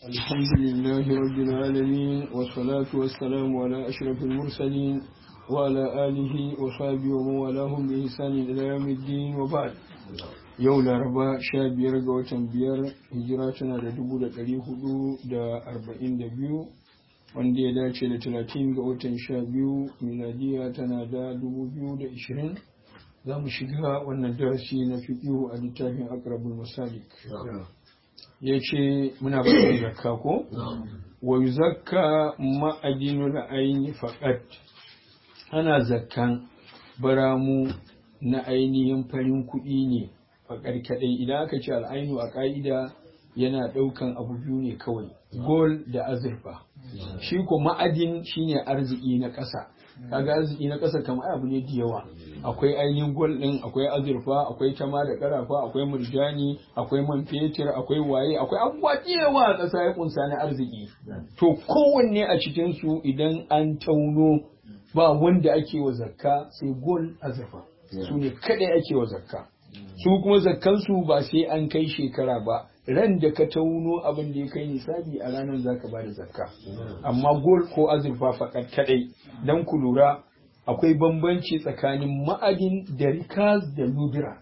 الحمد لله رب العالمين والصلاة والسلام على أشرف المرسلين وعلى آله وصحبه ومن والاهم بإحسان إلى يوم الدين وبعد yau laraba sha biyar ga watan biyar hijira tana da dubu da ɗari hudu da arba'in da biyu wanda ya dace da talatin ga watan sha biyu miladiya tana da dubu biyu da ishirin za mu shiga wannan darasi na fiƙihu a littafin akrabul masalik ya ce muna bayan zakka ko wa zakka ma'adinul aini faqat ana zakkan baramu na ainihin farin kuɗi ne faƙar kaɗai idan aka ce al'ainu a ƙa'ida yana ɗaukan abu biyu ne kawai gol da azurfa shi ko ma'adin shine arziki na ƙasa kaga arziki na ƙasa kamar abu ne da yawa akwai ainihin gol ɗin akwai azurfa akwai tama da ƙarafa akwai murjani akwai man fetur akwai waye akwai abubuwa da yawa a ƙasa ya kunsa na arziki to kowanne a cikin su idan an tauno ba wanda ake wa zakka sai gol azurfa su ne kaɗai ake wa zakka su kuma zakkansu ba sai an kai shekara ba ran da ka tauno abin da ya kai nisabi a ranar za ka bada zakka amma gol ko azurfa fakat kadai don ku lura akwai bambanci tsakanin ma'adin da rikaz da nudira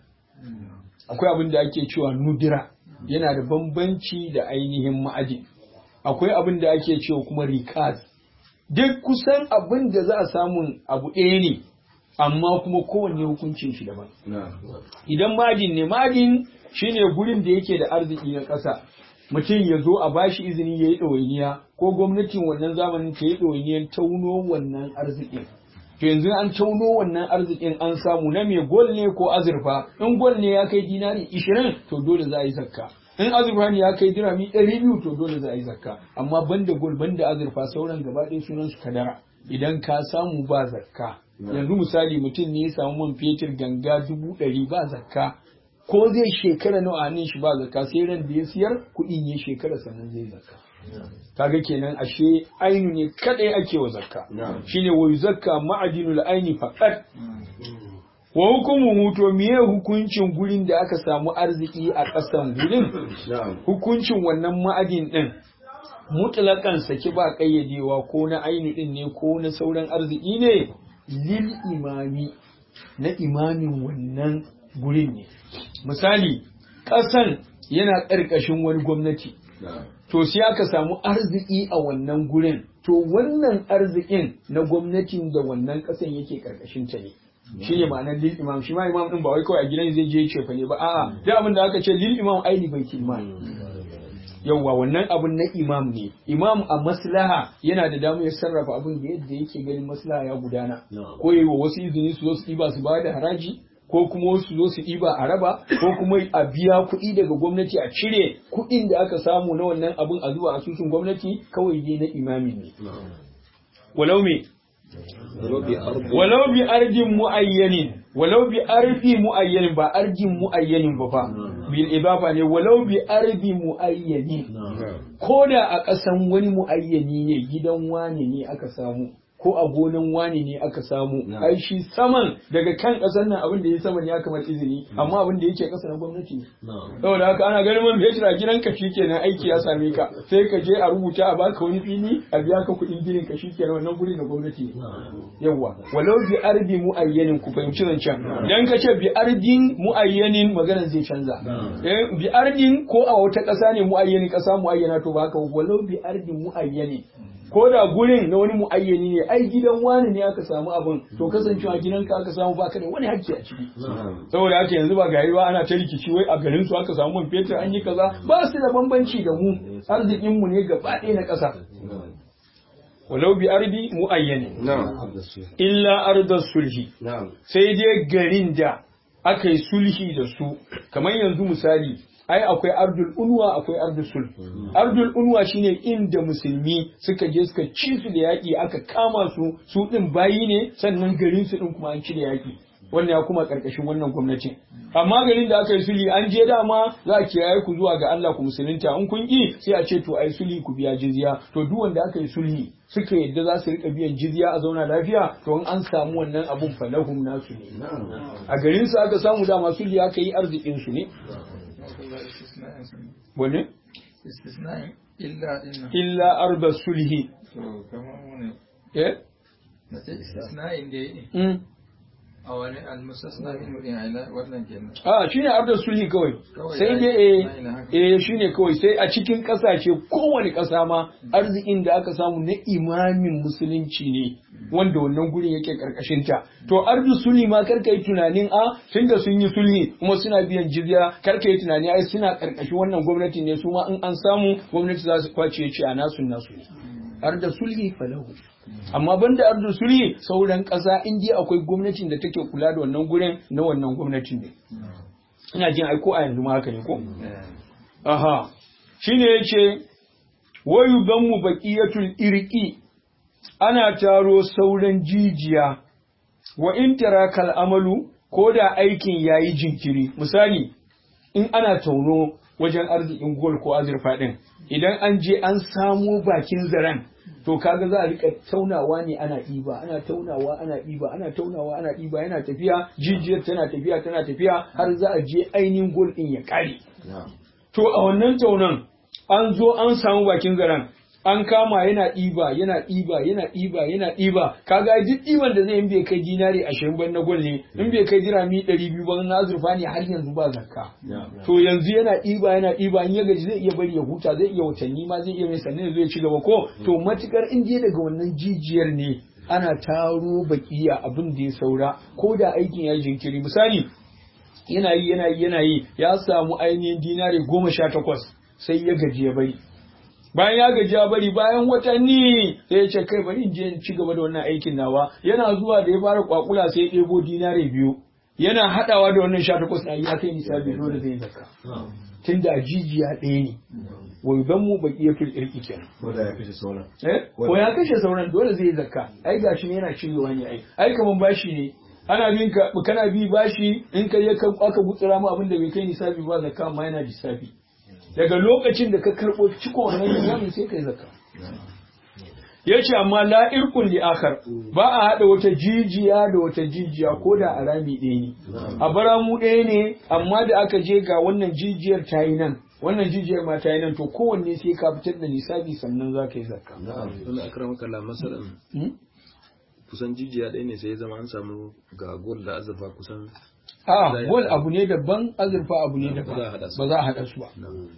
akwai abin da ake cewa nudira yana da bambanci da ainihin ma'adin akwai abin da ake cewa kuma rikaz duk kusan abin da za a samun abu ɗaya ne amma kuma kowanne hukuncin shi daban. Idan madin ne madin shine gurin da yake da arziki na ƙasa. Mutum ya zo a bashi izini ya yi ɗawainiya ko gwamnatin wannan zamanin ta yi ɗawainiyar tauno wannan arzikin. To yanzu an tauno wannan arzikin an samu na mai gol ne ko azurfa. In gol ne ya kai dinari ishirin to dole za a yi zakka. In azurfa ne ya kai dirami ɗari biyu to dole za a yi zakka. Amma banda gol banda azurfa sauran gaba ɗaya sunan su kadara. Idan ka samu ba zakka. yanzu misali mutum ne ya samu man fetur ganga dubu ɗari ba zakka ko zai shekara nawa hannun shi ba zakka sai ran da ya siyar kuɗin ya shekara sannan zai zakka kaga kenan ashe ainu ne kadai ake wa zakka shine wa zakka ma'adinul aini faqat wa hukumu to miye hukuncin gurin da aka samu arziki a ƙasan gurin hukuncin wannan ma'adin din mutlakan saki ba kayyadewa ko na ainu din ne ko na sauran arziki ne lil imami na imamin wannan gurin ne misali ƙasan yana ƙarƙashin wani gwamnati to sai aka samu arziki a wannan gurin to wannan arzikin na gwamnatin da wannan ƙasan yake ƙarƙashin ta ne shi ne ma'anar lil imam shi ma imam din ba wai kawai a gidan zai je ce fa ne ba a'a duk abin da aka ce lil imam aini bai imam yauwa wannan abun na imam ne imam a maslaha yana da damar ya sarrafa abin da yadda yake ganin maslaha ya gudana ko yi wa wasu izini su zo su ɗiba su ba da haraji ko kuma wasu zo su ɗiba a raba ko kuma a biya kuɗi daga gwamnati a cire kuɗin da aka samu na wannan abin a zuwa asusun gwamnati kawai dai na imami ne walau me walau bi ardin muayyanin walau bi ardi muayyanin ba ardin muayyanin ba fa bil ibafa ne walau bi ardi muayyani ko da a ƙasan wani muayyani ne gidan wani ne aka samu ko a gonan wani ne aka samu ai shi saman daga kan ƙasar nan abin da ya sama ya kamar izini amma abin da yake ƙasa na gwamnati ne saboda haka ana ganin man fetur a gidan ka shikenan aiki ya same ka sai ka je a rubuta a baka wani fili a biya ka kuɗin ginin ka shikenan wannan guri na gwamnati ne yawa walau bi ardi muayyanin ku fahimci zancen dan ka ce bi ardin muayyanin maganar zai canza bi ardin ko a wata ƙasa ne muayyanin ƙasa muayyana to ba haka walau bi ardin muayyanin ko da gurin na wani muayyani ne ai gidan wani ne aka samu abin to kasancewa gidan ka aka samu baka da wani hakki a ciki saboda haka yanzu ba gari ba ana ta rikici wai a garin su aka samu man fetur an yi kaza ba su da bambanci da mu arzikin mu ne gaba ɗaya na ƙasa walau bi ardi muayyani illa ardar sulhi sai dai garin da aka yi sulhi da su kamar yanzu misali ai akwai ardul unwa akwai ardul sul ardul unwa shine inda musulmi suka je suka ci su da yaki aka kama su su din bayi ne sannan garin su din kuma an ci da yaki wannan ya kuma karkashin wannan gwamnati amma garin da aka yi sulhi an je dama za a kiyaye ku zuwa ga Allah ku musulunta in kun ki sai a ce to ai sulhi ku biya jizya to duk wanda aka yi sulhi suka yadda za su rika biyan jizya a zauna lafiya to in an samu wannan abun falahum nasu ne a garin su aka samu dama sulhi aka yi arzikin su ne Wane? istisnai illa dinnan illa arda sulhi to kamar wani eh na ce istisna'in da ya mm. a wani almusasna min wurin aila wannan kenan a shine arda sulhi kawai Kawai sai ya dai yi- eh ya yi na haka. eh shine kawai sai a cikin kasashe kowane kasa ma arzikin da aka samu na imamin musulunci ne wanda wannan gurin yake karkashin ta to ardu sulhi ma karka yi tunanin a tunda sun yi sulhi kuma suna biyan jizya karka yi tunani ai suna karkashin wannan gwamnati ne su ma in an samu gwamnati za su kwace ce a nasu nasu ne arda sulhi falahu amma banda arda sulhi sauran ƙasa in dai akwai gwamnatin da take kula da wannan gurin na wannan gwamnatin ne ina jin ai ko a yanzu ma haka ne ko aha shine yace wayu gammu baqiyatul irqi ana taro sauran jijiya wa in tarakal amalu ko da aikin yayi jinkiri misali in ana tauno wajen arzikin gol ko azurfa din idan an je an samo bakin zaren to kaga za a rika taunawa ne ana ɗiba ana taunawa ana ɗiba ana taunawa ana ɗiba yana tafiya jijiyar tana tafiya tana tafiya har za a je ainihin gol din ya ƙare to a wannan taunan an zo an samu bakin zaren an kama yana ɗiba yana ɗiba yana ɗiba yana ɗiba kaga duk ɗiban da zai in bai kai dinari ashirin ban na gwal ne in bai kai dirami ɗari biyu ban na azurfa ne har yanzu ba zakka to yanzu yana ɗiba yana ɗiba in ya gaji zai iya bari ya huta zai iya watanni ma zai iya mai sannan ya zo ya ci gaba ko to matukar in je daga wannan jijiyar ne ana taro bakiya abin da ya saura ko da aikin ya yi jinkiri misali yana yi yana yi yana yi ya samu ainihin dinari goma sha takwas sai ya gaji ya bari bayan ya gaji ya bari bayan watanni sai ya ce kai bari in je in ci gaba da wannan aikin nawa yana zuwa da ya fara kwakula sai ya ɗebo dinari biyu yana haɗawa da wannan sha takwas na ya kai misali dole zai zakka tun da jijiya ɗaya ne wa yudan mu baqiyatul irqi kenan ko da ya kashe sauran eh ko ya kashe sauran dole zai zakka ai gashi ne yana cirewa ne ai ai kaman bashi ne ana bin ka kana bi bashi in kai ya kan aka gutsura mu abin da bai kai nisabi ba zakka amma yana lissafi daga lokacin da ka karbo ciko wannan nisabi sai kai zakka yace amma la irkun li akhar ba a hada wata jijiya da wata jijiya ko da a rami ɗaya ne a baramu ɗaya ne amma da aka je ga wannan jijiyar ta yi nan wannan jijiyar ma ta yi nan to kowanne sai ka fitar da nisabi sannan za ka yi zakka Tunda akramaka kalla masalan Hmm? kusan jijiya ɗaya ne sai ya zama an samu ga gol da azurfa kusan a gol abu ne daban azurfa abu ne daban Ba za a haɗa su. ba za a haɗa su ba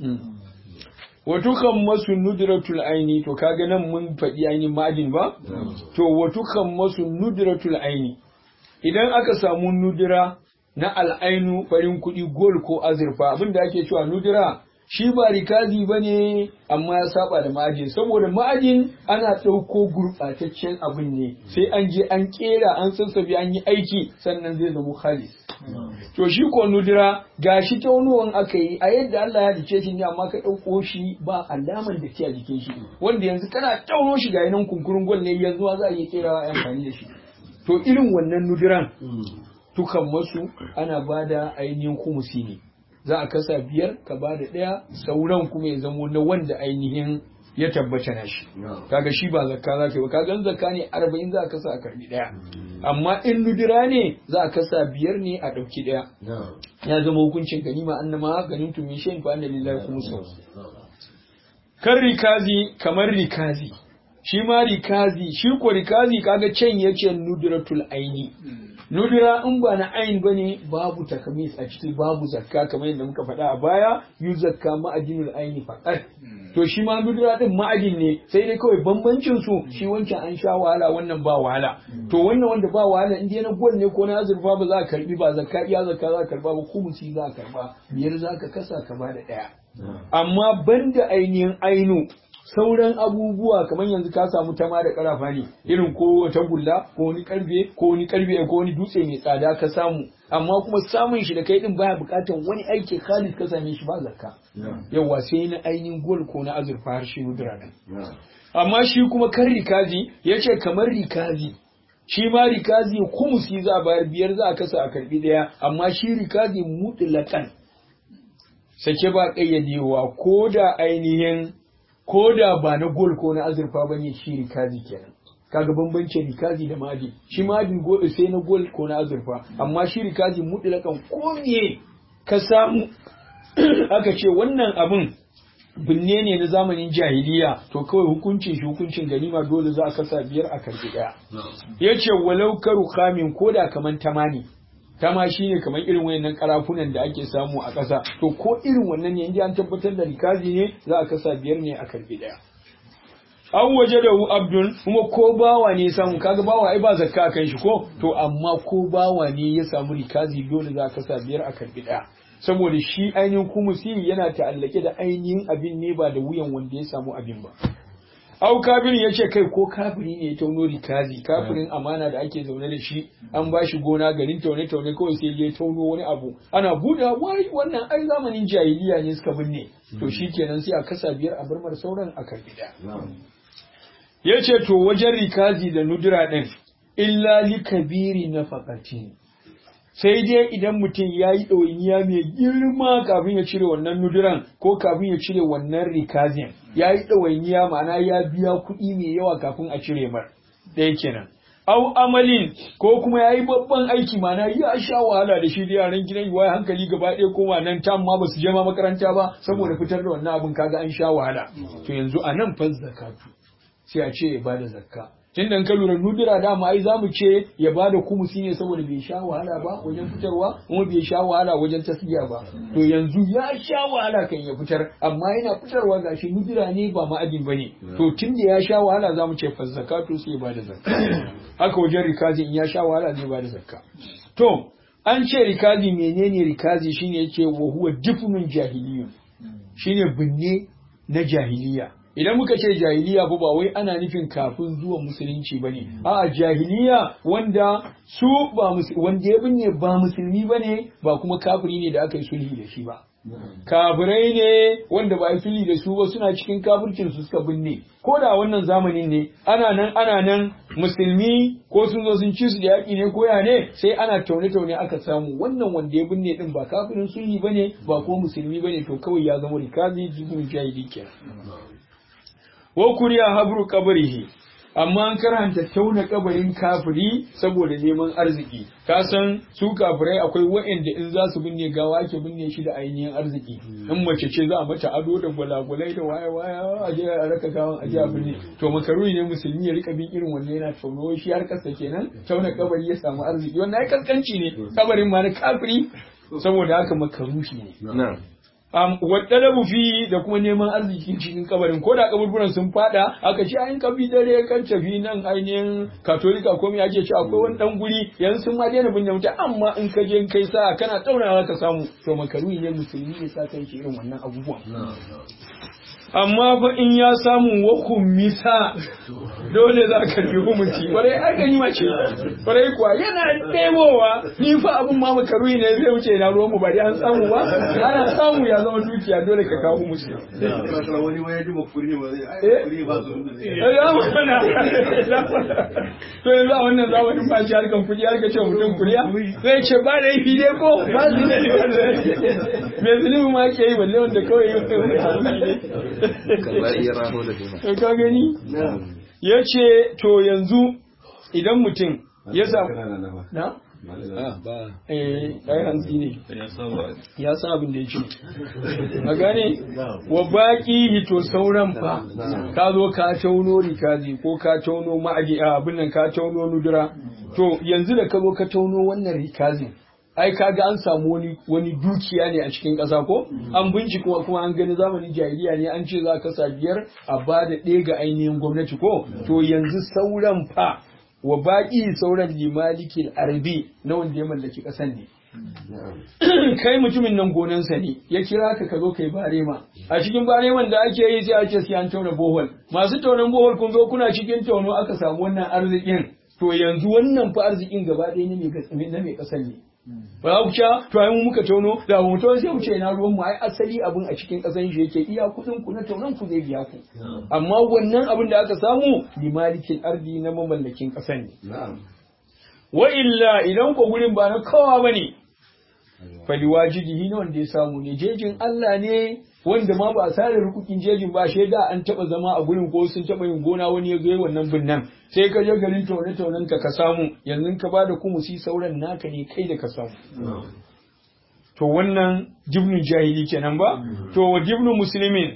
watukan masu nudratul aini to kaga nan mun faɗi ainihin ma'adin ba to watukan masu nudratul aini idan aka samu nudura na al'ainu farin kuɗi gol ko azurfa abinda ake cewa nudura shi ba rikazi ba ne amma ya saba da ma'ajin saboda ma'ajin ana ɗauko gurɓataccen abin ne sai an je an ƙera an sassabe an yi aiki sannan zai zama khalis to shi ko nudura gashi taunuwan aka yi a yadda Allah ya dace shi ne amma ka ɗauko shi ba alaman da a jikin shi wanda yanzu kana tauno shi ga nan kunkurun gwal ne yanzu ma za a iya kerawa a yi amfani da shi to irin wannan nuduran tukan masu ana bada ainihin kumusi ne za a kasa biyar ka bada ɗaya sauran kuma ya zamo na wanda ainihin ya tabbata na shi kaga shi ba zakka za ka yi ba kaga in zakka ne arba'in za a kasa a karbi ɗaya amma in nudura ne za a kasa biyar ne a ɗauki ɗaya ya zama hukuncin ganima annama ganin tumin shan fa anna lillahi kuma sau kan rikazi kamar rikazi shi ma rikazi shi ko rikazi kaga can yace nudratul aini nudura in ba na ain bane babu takamis a ciki babu zakka kamar yadda muka faɗa a baya yu zakka ma'adinul aini faqat to shi ma nudura din ma'adin ne sai dai kawai bambancin su shi wancan an sha wahala wannan ba wahala to wannan wanda ba wahala in dai na gol ne ko na azurfa ba za ka karbi ba zakka iya zakka za ka karba ba kumusi za ka karba biyar za ka kasa ka bada ɗaya amma banda ainihin ainu sauran abubuwa kamar yanzu ka samu tama da karafa ne irin ko wata gulla ko wani karfe ko wani karfe ko wani dutse mai tsada ka samu amma kuma samun shi da kai din baya bukatan wani aiki khalis ka same shi ba zakka yawa sai na ainihin gol ko na azurfa har shi nudura nan amma shi kuma kan rikazi yace kamar rikazi shi ma rikazi kumusi za a bayar biyar za a kasa a karbi daya amma shi rikazi mutlaqan sake ba kayyadewa ko da ainihin ko da ba na gol ko na azurfa ba ne shi rikazi kenan kaga bambancin rikazi da madi shi madi gol sai na gol ko na azurfa amma shi rikazi mutlakan ko me ka samu aka ce wannan abin binne ne na zamanin jahiliya to kawai hukuncin shi hukuncin ganima dole za a kasa biyar a karbi daya yace walau karu kamin koda kaman tamani tama shine kamar irin wayannan karafunan da ake samu a ƙasa to ko irin wannan ne inda an tabbatar da rikazi ne za a kasa biyar ne a karbi daya an waje da abdul kuma ko bawa ne ya samu kaga bawa ai ba zakka kan shi ko to amma ko bawa ne ya samu rikazi dole za a kasa biyar a karbi daya saboda shi ainihin kumusi yana ta'allake da ainihin abin ne ba da wuyan wanda ya samu abin ba au kafirin ya ce kai ko kafiri ne ya tauno rikazi kafirin amana da ake zaune da shi an ba shi gona garin taune taune kawai sai ya tauno wani abu ana buɗa wai wannan ai zamanin jahiliya ne suka binne to shi kenan sai a kasa biyar a barmar sauran a karbi da ya ce to wajen rikazi da nudura ɗin illa li kabiri na fakati sai dai idan mutum ya yi ɗawainiya mai girma kafin ya cire wannan nuduran ko kafin ya cire wannan rikazin ya yi ɗawainiya ma'ana ya biya kuɗi mai yawa kafin a cire mar ɗaya kenan au amalin ko kuma ya yi babban aiki ma'ana ya sha wahala da shi da yaran gidan yi hankali gaba ɗaya koma nan tam ma ba su je ma makaranta ba saboda fitar da wannan abin kaga an sha wahala to yanzu a nan fa zakatu sai a ce ya bada zakka tun da ka lura nudura dama ai zamu ce ya bada kumusi ne saboda bai sha wahala ba wajen fitarwa kuma bai sha wahala wajen tasgiya ba to yanzu ya sha wahala kan ya fitar amma yana fitarwa gashi nudura ne ba ma'adin bane to tun da ya sha wahala zamu ce fa zakatu sai ya bada zakka haka wajen rikazi in ya sha wahala zai bada zakka to an ce rikazi menene rikazi shine yake wa huwa difnun jahiliyun shine binne na jahiliya idan muka ce jahiliya ba wai ana nufin kafin zuwa musulunci bane a'a jahiliya wanda su ba wanda ya binne ba musulmi bane ba kuma kafiri ne da aka yi sulhi da shi ba kafirai ne wanda ba yi sulhi da su ba suna cikin kafircin su suka binne ko da wannan zamanin ne ana nan ana nan musulmi ko sun zo sun ci su da yaƙi ne ko ya ne sai ana taune taune aka samu wannan wanda ya binne din ba kafirin sulhi bane ba kuma musulmi bane to kawai ya zama rikazi jibin jahili kenan wa kuriya habru qabrihi amma an karanta tauna kabarin kafiri saboda neman arziki ka san su kafirai akwai wa'anda in za su binne gawa ake binne shi da ainihin arziki in mace ce za a mata ado da gwalagwalai da waya waya a je a raka gawan a je a binne to makaruni ne musulmi ya rika bin irin wannan yana tauno shi har kasa kenan tauna kabari ya samu arziki wannan ai kaskanci ne kabarin ma na kafiri saboda haka makaruhi ne um, waɗalabu fi da kuma neman arziki cikin kabarin ko da kaburburan sun fada aka ce ayin kabi dare kan tafi nan ainihin katolika ko me ake ce akwai wani dan guri yanzu sun ma daina binne mutum amma in ka je kai sa kana taunawa ka samu to makaruhi ne musulmi ne sa kan shi irin wannan abubuwan amma fa in ya samu wa kummisa dole za ka bi hukunci kwarai ai gani mace kwarai kuwa yana ɗebowa ni fa abun ma makaruhi ne zai wuce na ruwan mu ba dai an samu ba ana samu ya zama dukiya dole ka kawo musu wani wani ji makuri ne ba zai ai ba su ya mana to yanzu a wannan zamanin ba shi harkan kuɗi harka ce mutum kuriya zai ce ba da yi dai ko ba su ne me zunubi ma ke yi balle wanda kawai yi ka gani ya ce to yanzu idan mutum ya samu na? eh ai hantsi ne ya san abin da ya ce a gane wa baki hito sauran fa ka zo ka tauno rikazi ko ka tauno ma'adi abin nan ka tauno nudura to yanzu da ka zo ka tauno wannan rikazin ai kaga an samu wani wani dukiya ne a cikin ƙasa ko an bincika kuma an gani zamanin jahiliya ne an ce za ka sa biyar a ba da ɗaya ga ainihin gwamnati ko to yanzu sauran fa wa baƙi sauran limalikin arbi na wanda ya mallaki ƙasan ne kai mutumin nan gonansa ne ya kira ka ka zo kai barema a cikin bareman da ake yi sai ake sai an tauna bohol masu taunan bohol kun zo kuna cikin tauno aka samu wannan arzikin to yanzu wannan fa arzikin gaba ɗaya ne na mai ƙasar ne ba ku sha to ai mu muka tono da mu to sai mu ce na ruwan mu ai asali abin a cikin kasan shi yake iya kudin ku na tonon ku zai biya ku amma wannan abin da aka samu li malikin ardi na mamallakin kasan ne wa illa idan ko gurin ba na kowa bane fali wajibihi ne wanda ya samu ne jejin Allah ne wanda ma ba a sare rukukin jejin ba shaida an taba zama a gurin ko sun taba yin gona wani ya zo wannan binnan sai ka je garin taune taunen ka ka samu yanzu ka ba da kumusi sauran naka ne kai da ka samu to wannan jibnu jahili kenan ba to wa jibnu muslimin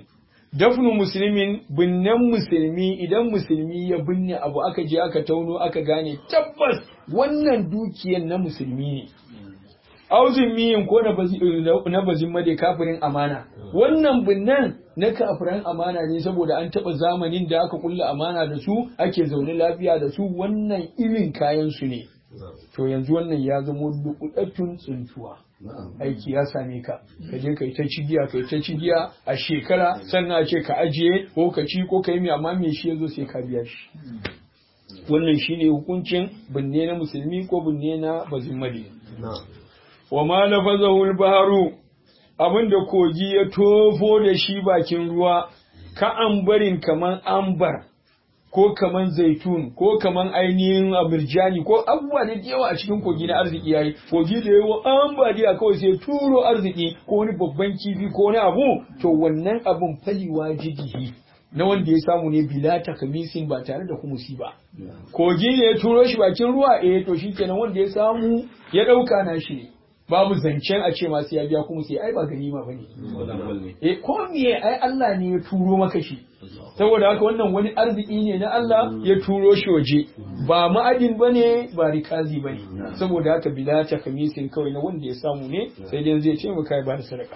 dafnu musulmin binnen musulmi idan musulmi ya binne abu aka je aka tauno aka gane tabbas wannan dukiyan na musulmi ne auzin miyin ko na bazin made kafirin amana wannan binnan na kafiran amana ne saboda an taɓa zamanin da aka kulla amana da su ake zaune lafiya da su wannan irin kayan su ne to yanzu wannan ya zama dukudattun tsuntuwa aiki ya same ka ka je kai ta cigiya kai ta cigiya a shekara sannan a ce ka ajiye ko ka ci ko ka yi mai amma me shi yazo sai ka biya shi wannan shine hukuncin binne na musulmi ko binne na bazimali wa ma lafazahu al-baharu abinda kogi ya tofo da shi bakin ruwa ka ambarin kaman ambar ko kaman zaitun ko kaman ainihin abirjani ko abubuwa da yawa a cikin kogi na arziki yayi kogi da yawa ambaliya kawai sai turo arziki ko wani babban kifi ko wani abu to wannan abun faliwa jigihi na wanda ya samu ne bila takamisin ba tare da kumusi ba kogi ne ya turo shi bakin ruwa eh to shikenan wanda ya samu ya dauka na shi babu zancen a ce masu ya biya kuma sai ai ba ganima bane eh ko me ai Allah ne ya turo maka shi saboda haka wannan wani arziki ne na Allah ya turo shi waje ba ma'adin bane ba rikazi bane saboda haka bila ta kamisin kawai na wanda ya samu ne sai dai zai ce maka ba da sadaka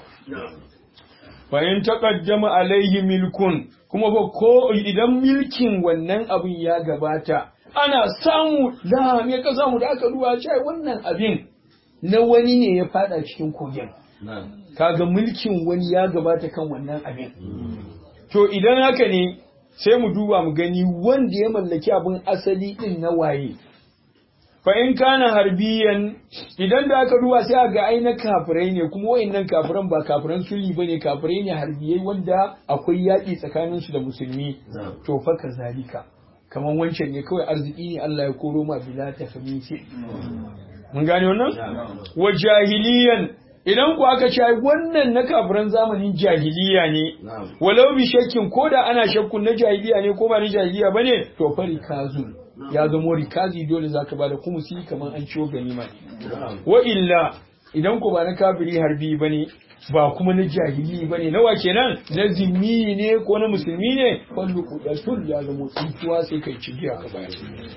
fa in taqaddama alaihi milkun kuma ba ko idan milkin wannan abin ya gabata ana samu da me ka samu da aka duba ce wannan abin na wani ne ya fada cikin kogin kaga mulkin wani ya gabata kan wannan abin to idan haka ne sai mu duba mu gani wanda ya mallaki abin asali din na waye fa in kana harbiyan idan da aka duba sai ga ai na kafirai ne kuma wayannan kafiran ba kafiran sulli bane kafirai ne harbiyai wanda akwai yaƙi tsakanin su da musulmi to fa kazalika kaman wancan ne kawai arziki ne Allah ya koro ma bila ta famisi mun gane wannan wa jahiliyan idan ku aka ce wannan na kafiran zamanin jahiliya ne walau bi shakkin ko da ana shakkun na jahiliya ne ko ba na jahiliya bane to fa rikazun ya zamo rikazi dole zaka bada kumusi kamar an ciwo ganima ne wa illa idan ku ba na kafiri harbi bane ba kuma na jahili bane nawa kenan na zimmi ne ko na musulmi ne wanda kudatul ya zamo tsintuwa sai kai cigiya ka bayar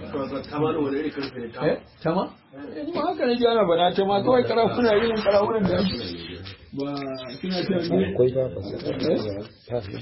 eh tama eh ma haka ne ana bana ta ma kawai karafuna irin karafunan da ba kina ta akwai ba